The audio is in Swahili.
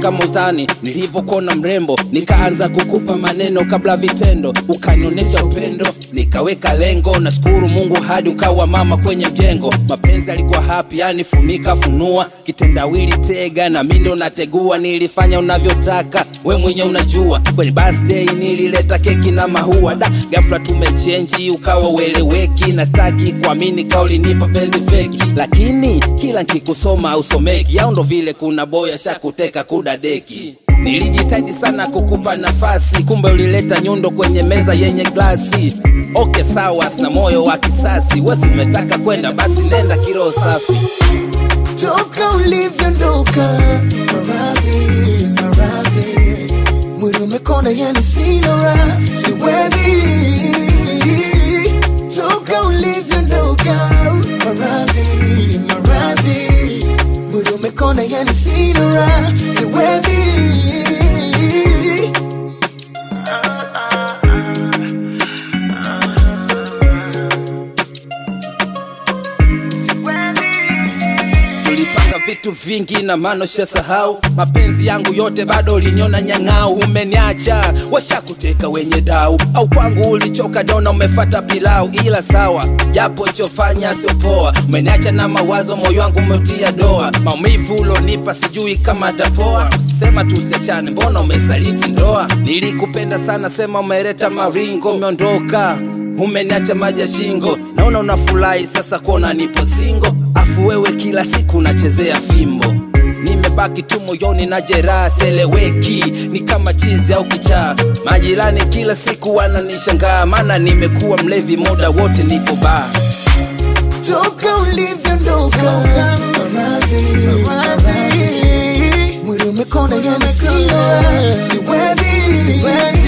kama utani nilivyokona mrembo nikaanza kukupa maneno kabla vitendo ukanionyesha upendo nikaweka lengo nashukuru mungu hadi ukawa mama kwenye mjengo mapenzi alikuwa hapi yani funika funua kitendawili tega na mi ndo nategua nilifanya unavyotaka we mwenye unajua kwenye birthday nilileta keki na mahua da gafla tumechenji ukawa ueleweki na staki kuamini kaulinipa penzi feki lakini kila nkikusoma usomeki au ndo vile kuna boya shakuteka kudadeki nilijitahidi sana kukupa nafasi kumbe ulileta nyundo kwenye meza yenye glasi oke sawa sina moyo wa kisasi wesi umetaka kwenda basi nenda kiroho safi toka ulivyondoka maradhi maradhi mwili umekona yani sina raha siwezi toka ulivyondoka maradhi maradhi mwili umekona yani sina raha siwezi tulipanga vitu vingi na mano shasahau mapenzi yangu yote bado ulinyona nyang'au umeniacha washakuteka wenye dau au kwangu ulichoka dona umefata pilau ila sawa japo ichofanya siopoa umeniacha na mawazo moyo wangu umetia doa maumivu ulonipa sijui kama atapoa sema tusiachane mbona umesaliti ndoa nilikupenda sana sema umeleta maringo umeondoka umeniacha maji ya shingo naona unafurahi sasa kuona nipo singo afu wewe kila siku unachezea fimbo nimebaki tu moyoni na jeraha seleweki ni kama chizi au kichaa majirani kila siku wananishangaa maana nimekuwa mlevi muda wote niko baa toka ulivyondoka maradhi maradhi mwili umekona yani sina raha siwezi